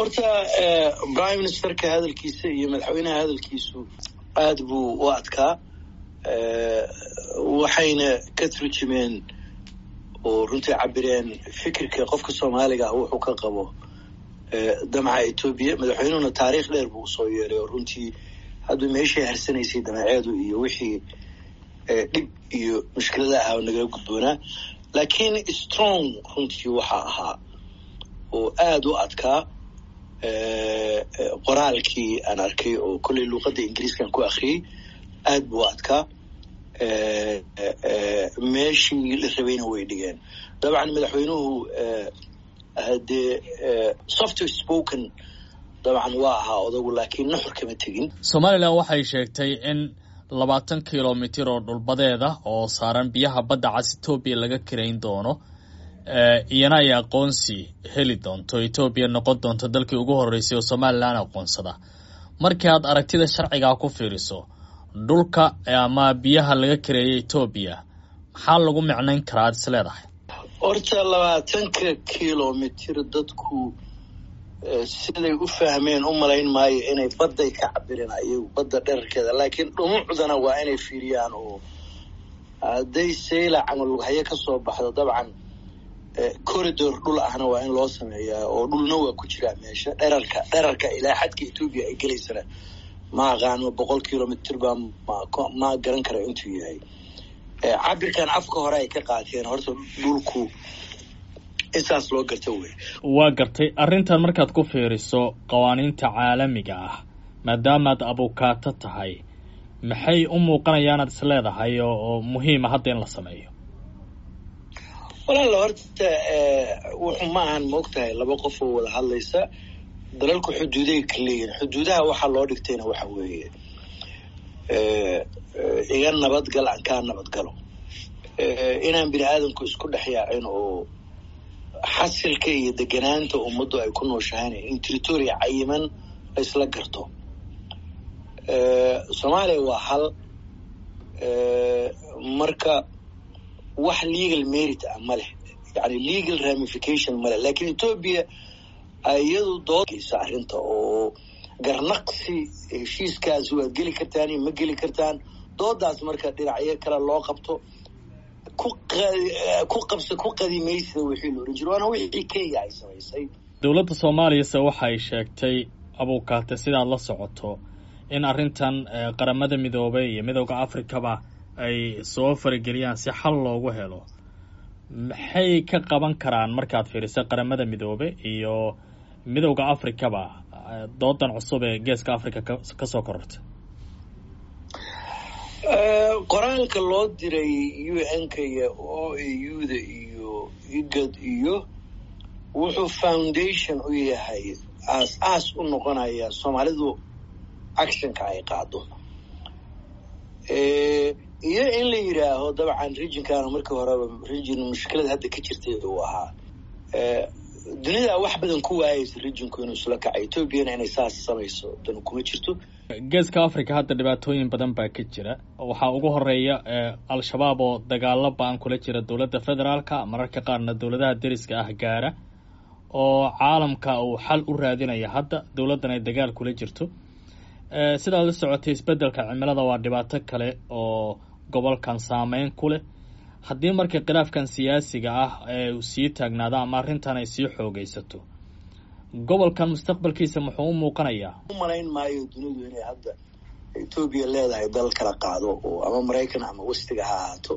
horta prime ministerka hadalkiisa iyo madaxweynaha hadalkiisu aada buu u adkaa waxayna ka turjumeen oo runtii cabireen fikirka qofka soomaaliga ah wuxuu ka qabo damaca etoobiya madaxweynuhuna taariikh dheer buu usoo yeelay oo runtii hadda meeshay harsanaysay damaceedu iyo wixii dhib iyo mushkilada ahaa oo nagala gudboonaa laakiin strong runtii waxaa ahaa oo aada u adkaa qoraalkii aan arkay oo kolley luuqadda ingiriiskan ku akriyey aada buu adkaa meeshii la rabayna way dhigeen dabcan madaxweynuhu hadee soft spoken dabcan waa ahaa odagu laakiin nuxur kama tegin somalilan waxay sheegtay in labaatan kilomitir oo dhulbadeeda oo saaran biyaha badda cas etoobiya laga karayn doono iyana ay aqoonsi heli doonto etoobiya noqon doonto dalkii ugu horreysay oo somalilan aqoonsada markii aad aragtida sharcigaa ku fiiriso dhulka ama biyaha laga kareeyay etoobiya maxaa lagu micnayn karaa ad is leedahay horta labaatanka kilomitir dadku siday u fahmeen u malayn maayo inay badday ka cabireen ayagu badda dherarkeeda laakiin dhumucdana waa inay fiiriyaan oo hadday sayla camal lughayo ka soo baxdo dabcan corridor dhul ahna waa in loo sameeyaa oo dhulna waa ku jiraa meesha dherarka dherarka ilaa xadka etoobiya ay gelaysana ma aqaano boqol kilomitr baa ma garan kara intuu yahay cabirkan afka hore ay ka qaateen horta dhulku insaas loo garta wey waa gartay arrintan markaad ku fiiriso qawaaniinta caalamiga ah maadaamaad abukaato tahay maxay u muuqanayaanaad is leedahay oo muhiima hadda in la sameeyo walaala horta wuxuu ma ahan ma og tahay laba qof oo wada hadlaysa dalalku xuduuday ka leeyihin xuduudaha waxaa loo dhigtayna waxa weeye iga nabadgal aan kaa nabadgalo inaan bini aadamku isku dhex yaacin oo xasilka iyo deganaanta ummaddu ay ku nooshahayna in territoria cayiman laysla garto soomaaliya waa hal marka wax legal merit ah ma leh yani legal ramification ma leh lakiin etoobiya iyadu doodaysa arrinta oo garnaqsi heshiiskaas waad geli kartaan iyo ma geli kartaan doodaas marka dhinacyo kale loo qabto ku ku qabsa ku qadimaysida wixii la ohan jiro waana wixii kenya ay samaysay dowladda soomaaliyase waxay sheegtay abuukaate sidaad la socoto in arrintan qaramada midoobay iyo midooda afrikaba ay soo farageliyaan si xal loogu helo maxay ka qaban karaan markaad fiiriso qaramada midoobe iyo midowda africaba doodan cusub ee geeska africa ka soo korortay qoraalka loo diray u n-ka iyo o a u da iyo igad iyo wuxuu foundation u yahay aas aas u noqonaya soomaalidu actionka ay qaado iyo in la yidhaaho dabcan regionkana markii horeba region mushkilada hadda ka jirtay uu ahaa dunida wax badan ku waayaysa regionku inuu isla kacay etoobiyana inay saas samayso dan kuma jirto geeska africa hadda dhibaatooyin badan baa ka jira waxaa ugu horeeya al-shabaab oo dagaalo ba-an kula jira dowladda federaalka mararka qaarna dowladaha deriska ah gaara oo caalamka uu xal u raadinaya hadda dowladdan ay dagaal kula jirto sidaad la socotay isbeddelka cimilada waa dhibaato kale oo gobolkan saameyn ku leh haddii marka khilaafkan siyaasiga ah ee sii taagnaado ama arrintan ay sii xoogaysato gobolkan mustaqbalkiisa muxuu u muuqanayaa u malayn maayo dunidu inay hadda etoobiya leedahay dal kala qaado oo ama maraykan ama westiga ha ahaato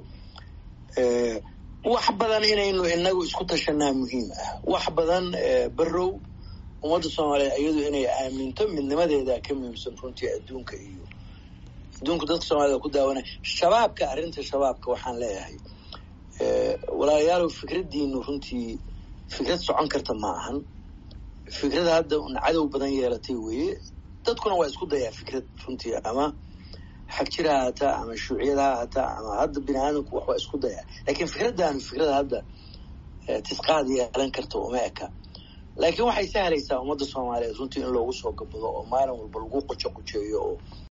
wax badan inaynu inagu isku tashanaa muhiim ah wax badan barow ummadda soomaaliyeed iyadu inay aaminto midnimadeeda ka muhiimsan runtii adduunka iyo adduunku dadka soomaalida ku daawanay shabaabka arrinta shabaabka waxaan leeyahay walaalayaalow fikraddiinu runtii fikrad socon karta ma ahan fikrada hadda un cadow badan yeelatay weeye dadkuna waa isku dayaa fikrad runtii ama xagjir ha haataa ama shuuciyad ha haataa ama hadda bini aadamku wax waa isku dayaa laakiin fikraddaanu fikrada hadda tisqaad yeelan karta uma eka laakiin waxay sahlaysaa ummadda soomaaliyeed runtii in loogu soo gabado oo maalin walba lagu qojo qojeeyo oo